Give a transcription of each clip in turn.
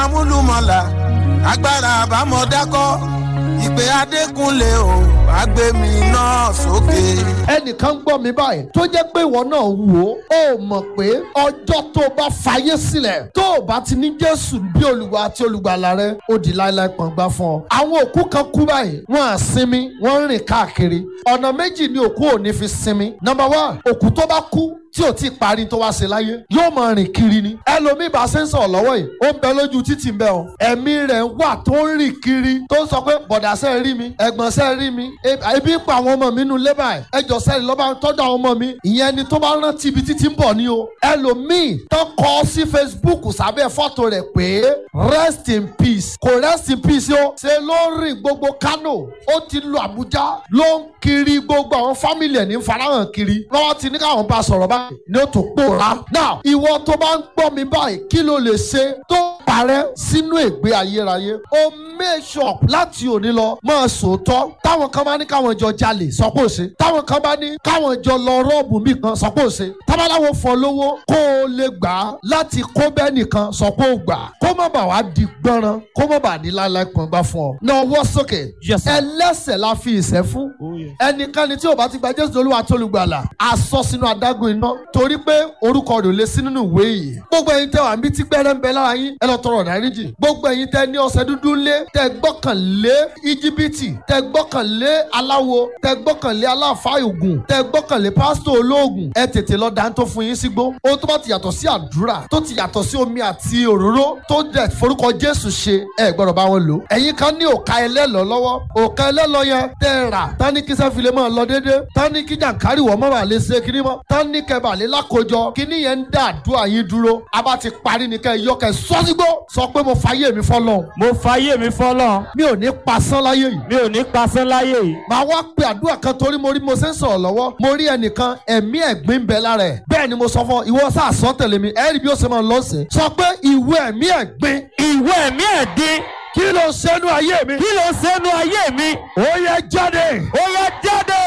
amúlùmọ̀là agbára àbámọ̀dákọ́ ìpè adékúnlé o àgbẹ̀mí náà sókè. ẹnìkan gbọ́ mi báyìí tó jẹ́ pé ìwọ náà wò ó ó mọ̀ pé ọjọ́ tó o bá fàyè sílẹ̀ tó o bá ti ní jésù bí olùwà àti olùgbàlà rẹ ó di láéláé pọ̀ngbà fún ọ. àwọn òkú kan kú báyìí wọ́n á sinmi wọ́n ń rìn káàkiri ọ̀nà méjì ni òkú ò ní fi sinmi. nọ́mbà wá òkú tó bá kú tí ò tí ì parí tó wá ṣe láyé yóò máa rìn kiri ni. ẹlòmíì bá ṣe ń sọ̀rọ̀ lọ́wọ́ yìí ó ń bẹ lójú títì ń bẹ o. ẹ̀mí rẹ̀ wà tó ń rìn kiri tó ń sọ pé bọ̀dà sẹ́ rí mi ẹ̀gbọ́n sẹ́ rí mi ebi ń pa àwọn ọmọ mi nù lébà ẹ̀ ẹjọ́ sẹ́ni lọ́ba tọ́jú àwọn ọmọ mi ìyẹn ni tó bá rántí ibi títí ń bọ̀ ni o. ẹlòmíì tó kọ sí Facebook sábẹ́ fọ́tò rẹ̀ pé rest in peace kò rest in peace o ṣe ló ń rìn gbogbo Kano ó ti lu Àbújá ló ń kiri gbogbo àwọn fámìlì ẹ̀ ní farahàn kiri lọ́wọ́ ti ní káwọn bá sọ̀rọ̀ báyìí ni ó tó pòórá. now ìwọ tó bá ń gbọ́ mi báyìí kí ló lè ṣe tó parẹ́ sínú ègbé ayérayé o make up láti òní lọ máa sòótọ́ táwọn kan bá ní káwọn jọ jalè sọ pé ó ṣe táwọn kan bá ní káwọn jọ lọ rọ́ọ̀bù mi kan sọ pé ó ṣe tábàláwo fọ lówó kó o lè gbà á láti kó bẹ́ẹ̀ nìkan sọ pé ó gbà á kó má bàa wá di gbọ́nrán kó má bàa ní láéláé pọ̀n gbá fún ọ. náà wọ́ sókè Yes, sir. ẹlẹ́sẹ̀ la fi ìṣẹ́ fún ẹnikẹ́ni tí ò bá ti gba Jésù Olúwa tó olùgbàlà àsọ sínú adágún iná torí pé orúkọ rẹ̀ ò lè sí nínú ìwé yìí. gbogbo ẹ̀yin tẹ́ wà níbi tí gbẹ́rẹ́ ń bẹ lára yín ẹ lọ tọrọ dáríjì. gbogbo ẹ̀yin tẹ́ ní ọṣẹ dúdú lé tẹ́ gbọ́kànlé íjíbítì tẹ́ gbọ́kànlé aláwo tẹ́ gbọ́kànlé aláfa ògùn tẹ́ gbọ́kànlé pásítọ̀ olóògùn ẹ tètè lọ dá tó fún yín sígbó. ohun tó bá ti yàtọ̀ sí àdúrà tó ti yàtọ̀ sí omi àti òróró tó dẹ̀ forúkọ Jésù ṣe ẹ gbọ́dọ̀ bá wọn lò. ẹ̀yin kan ní òka ẹlẹ́lọ lọ́wọ́ òka ẹlẹ́lọ yẹn tẹ́ ẹ rà tání kí sẹ́fìlẹ̀ máa lọ déédéé tání kí jàǹkárì wọ́n mọ́ bàa lè ṣe kiri mọ́ tání kẹbà lè lákòjọ kíní yẹn ń dá àdúrà yín dúró a bá ti parí ni kẹ́ ẹ yọ kẹ́ ẹ sọ́sígbó sọ pé mo fàyè mi fọ́lọ́ mo fàyè mi fọlọ́ mi ò ní pasán láyé yìí mi ò ní pasán láyé yìí. màá wá pe àdúrà kan torí mo rí mo ṣe ń sọ̀rọ̀ lọ́wọ́ mo rí ẹnìkan ẹ̀mí ẹ̀gbin ń bẹ lára ẹ̀ bẹ́ẹ̀ ni mo sọ fún ọ ìwọ sáà sọ tẹ̀lé mi ẹ̀rí bí ó ṣe máa lọ sí sọ pé ìwé ẹ̀mí ẹ̀gbin ìwé ẹ̀mí ẹ̀dín kí ló ṣẹ́nu ayé mi kí ló sẹ́nu ayé mi ó yẹ jáde ó yá jáde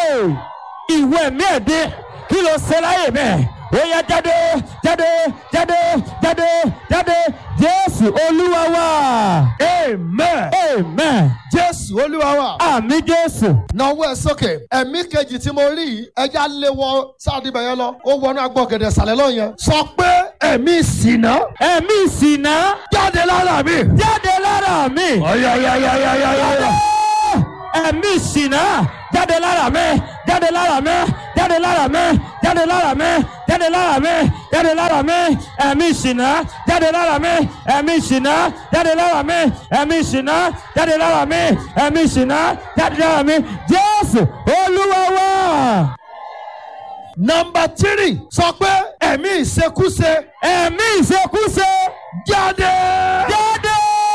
ìwé ẹ̀mí ẹ̀dín kí ló ṣe láyé mi ó yá jáde jáde jáde jáde jáde jésù olúwa wa amen amen jésù olúwa wa. àmì jésù náwó ẹ sókè ẹ̀mí kejì tí mo rí yìí ẹja lé wọ sáàdì bẹ̀yẹ lọ ó wọnú agbọ̀gẹ̀dẹ̀ sàlẹ̀ lọ yẹn. sọ pé ẹ̀mí ìsìnà ẹ̀mí ìsìnà jáde lára mi. jáde lára mi. ọ̀yọ̀yọ̀yọ̀yọ̀yọ̀. ẹ̀mí ìsìnà jáde lára mi jáde lára mi jáde lára mi jáde lára mi jáde lára mi jáde lára mi ẹ̀mí ìsìnà jáde lára mi ẹ̀mí ìsìnà jáde lára mi ẹ̀mí ìsìnà jáde lára mi ẹ̀mí ìsìnà jáde lára mi jésù olúwa wa. nọmba tírì sọ pé ẹ̀mí ìṣekúṣe ẹ̀mí ìṣekúṣe jáde. jáde.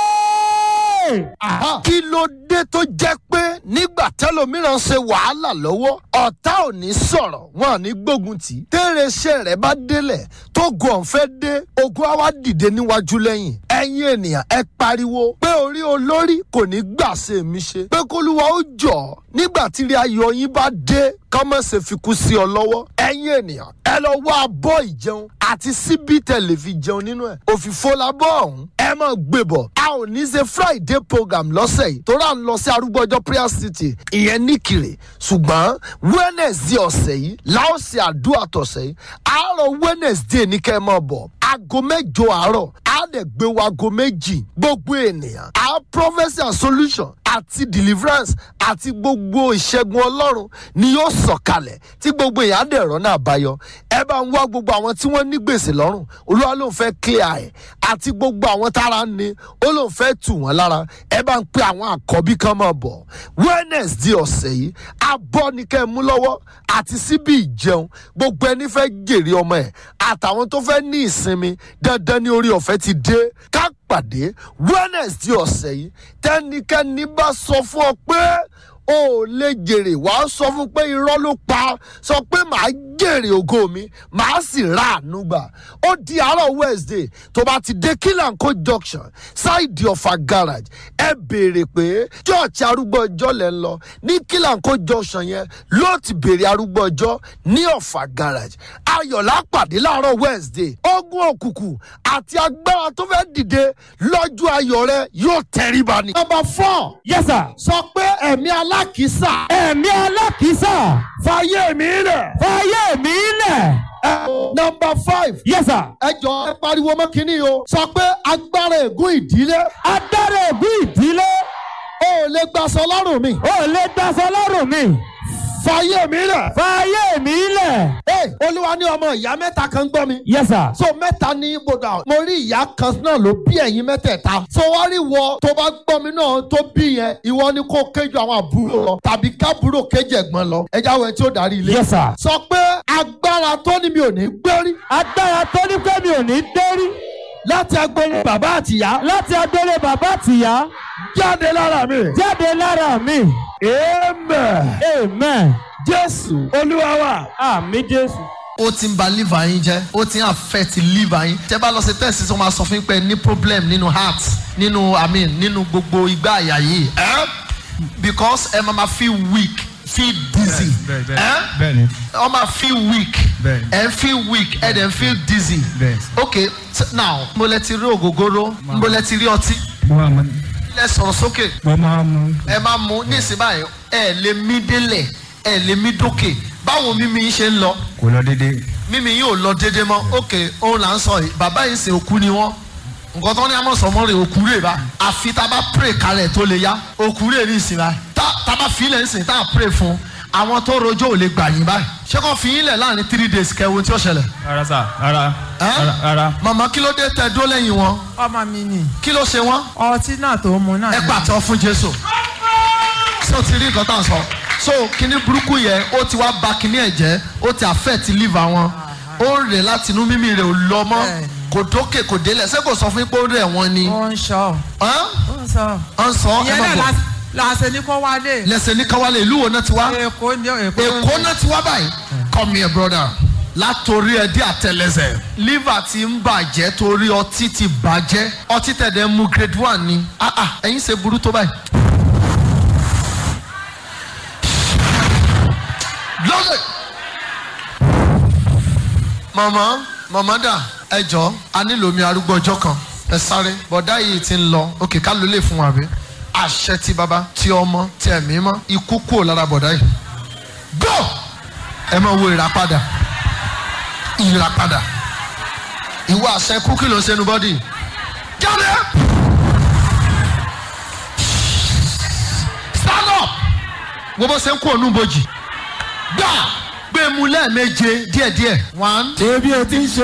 Aha. kí ló dé tó jẹ́ pé nígbà tẹ́lòmíràn ṣe wàhálà lọ́wọ́ ọ̀tá ò ní sọ̀rọ̀ wọn ò ní gbógun tì í. tẹ́rẹ̀ṣẹ̀ rẹ̀ bá délẹ̀ tó gun ọ̀fẹ́ dé ogun á wá dìde níwájú lẹ́yìn. ẹ̀yin ènìyàn ẹ pariwo pé orí olórí kò ní gbà ṣe mí ṣe pé kólúwa ó jọ̀ nígbà tí ilé ayọ̀ yín bá dé kọ́mọ̀ ṣe fi kú sí ọ lọ́wọ́. ẹ̀yin ènìyàn ẹ lọ wá abọ́ ìjẹun àti síbí tẹ̀lé fi jẹun nínú ẹ̀. òfìfo la bọ́ ọ̀hún ẹ mọ̀ gbé bọ̀. a ò ní ṣe friday program lọ́sẹ̀ yìí torí à ń lọ sí arúgbó ọjọ́ prayer city ìyẹn níkìrè ṣùgbọ́n wednesday ọ̀sẹ̀ yìí láò ṣe àdúrà tọ̀sẹ̀ yìí àárọ̀ wednesday ní kẹ́ ẹ mọ̀ bọ̀ aago mẹ́jọ àárọ̀ á dẹ̀ gbé wa aago méjì gbogbo ènìyàn á prophecy and solution àti deliverance àti gbogbo ìṣẹ́gun ọlọ́run ni yóò sọ̀kalẹ̀ tí gbogbo èèyàn á dẹ̀ rọ́nà àbáyọ ẹ bá ń wá gbogbo àwọn tí wọ́n ní gbèsè lọ́rùn olúwa ló ń fẹ́ clear ẹ̀ àti gbogbo àwọn tára ń ni ó ló ń fẹ́ tù wọ́n lára ẹ bá ń pe àwọn àkọ́bí kan máa bọ̀ wednesday ọ̀sẹ̀ yìí abọ́ ni kẹ́ ẹ mú lọ́wọ́ àti síbi ìjẹun gbogbo ẹni fẹ́ jèrè ọmọ ẹ̀ àtàwọn tó fẹ́ ní ìsinmi dandan ní orí ọ̀fẹ́ ti dé ká pàdé wednesday ọ̀sẹ̀ yìí tẹ́nikẹ́ni bá sọ fún ọ pé o ò lè jèrè wàá sọ fún pé irọ́ ló pa sọ pé màá jèrè ògo mi màá sì ra àánú gbà ó di àárọ̀ wednesday tó bá ti dé kílànkó junction ṣáìdì ọ̀fà garage ẹ béèrè pé church arúgbó ọjọ́ lẹ́ ń lọ ní kílànkó junction yẹn ló ti béèrè arúgbó ọjọ́ ní ọ̀fà garage ayọ̀lá pàdé láàárọ̀ wednesday ogun òkùnkùn àti agbára tó fẹ́ dìde lọ́jọ́ ayọ̀ rẹ yóò tẹríba ni. number four yes sir. sọ pé ẹ̀mí alákìísà ẹ̀mí alákìísà fàyè mi rẹ̀. fàyè mi lẹ̀. number five yes sir. ẹ jọ ẹ pariwo mọ́ kínní o sọ pé agbára ègún ìdílé adára ègún ìdílé o ò lè gbàsọ lọ́rùn mi ò lè daṣọ lọ́rùn mi. fàyè mi rẹ̀. fàyè mi lẹ̀. Hey, olúwa ní ọmọ ìyá mẹ́ta kan gbọ́ mi. yes sir. so mẹ́ta ní ibodà mo rí ìyá kan náà ló bí ẹ̀yin mẹ́tẹ̀ẹ̀ta. so wá rí wọ tó bá gbọ́ mi náà tó bí yẹn ìwọ ni kó kéjọ àwọn àbúrò lọ tàbí kábúrò kéjì ẹ̀gbọ́n lọ ẹja wẹ̀ tí ó darí ilé. yes sir. sọ pé agbára tó ní mi ò ní gbérí agbára tó ní pé mi ò ní dérí láti agbóni bàbá àtìyá láti adélé bàbá àtìyá jáde lára mi. jáde lára mi. amen. amen. jésù olúwa wa. àmì jésù. ó ti ń ba liver yín jẹ́ ó ti ń affect liver yín tẹ́ bá lọ sí test tó máa sọ fún yín pé ní problem nínú heart nínú i mean nínú gbogbo igbá àyà yìí eh? because ẹ máa ma feel weak feel dizzy bẹ́ẹ̀, bẹ́ẹ̀, eh? bẹ́ẹ̀ni. ọ máa feel weak Bẹ́ẹ̀ni. ẹ feel weak ẹ dẹ̀ feel dizzy Bẹ́ẹ̀. ok t- now mo lẹ ti rí ògógóró mo lẹ ti rí ọtí mo máa mu lẹ sọ̀rọ̀ sókè mo máa mu ẹ máa mú ní ìsìn báyìí ẹ lè mí délẹ̀ ẹ lè mí dókè báwo mímí yín ṣe ń lọ kò lọ déédéé mímí yín ò lọ déédé mọ́ ok òun là ń sọ yìí bàbá yìí ṣe òkú ni wọ́n nǹkan tó ní amọ̀sọ̀mọ́ rẹ̀ òkú rẹ̀ bá àfi tá a bá pray kalẹ̀ tó lè yá òkú rẹ̀ ní ìsìn báyìí tá tá a bá fi ilẹ̀ ń sìn tá a pray fún àwọn tó rojọ́ ò lè gbà yín báyìí ṣé kò fi yín lẹ̀ láàrin three days kẹwo tí ó ṣẹlẹ̀. rárá sà rárá Ẹ́? rárá rárá màmá kí ló dé tẹ dó lẹ́yìn wọn ọmọ mi ni kí ló ṣe wọ́n ọtí náà tó mu náà ẹ ni. pàtó fún jésù so ti rí nǹkan tá à ń sọ so kíní burúkú yẹn ó ti wá ba kíní ẹ̀ jẹ́ ó ti affect liver wọn ó rẹ̀ láti inú mímí rẹ̀ ò lọ mọ́ Bẹ́ẹ̀ni. kò dókè kò délẹ̀ ṣé kò sọ fún yín pé ó rẹ̀ wọ́n ni ó ń sọ Hàn? ó ń sọ. Hàn sọ ẹ ìyẹn má náà bọ̀ la- la ṣe ní kó wálé. lẹ́sẹ̀ ní káwálẹ̀ ìlú wo náà ti wá èkó ní èkó. èkó náà ti wá báyìí come here brother látòrí ẹ dé àtẹlẹsẹ̀ liver ti ń bàjẹ́ torí ọtí ti bàjẹ́ ọtí tẹ̀dẹ̀ mu grade one ni ah ah ẹ̀yin ṣe burú tó báyìí. lọ́lẹ̀. mọ̀mọ́ mọ̀mọ́ dà ẹ jọ a nílò omi arúgbó ọjọ́ kan ẹ sáré bọ̀dá yìí ti ń lọ òkè ká ló lè fún wa bí àṣẹ ti bàbá ti ọmọ ti ẹ̀mí mọ́ ikú kúrò lára bọ̀dá yìí go ẹ máa wo ìràpadà ìràpadà ìwọ àṣẹ kú kí ló ń ṣe nu bọ́dì jáde stand up wo bó ṣe ń kó ònú bojì gbà gbé mu lẹ́ẹ̀méje díẹ̀díẹ̀ one ṣé bí o ti ń ṣe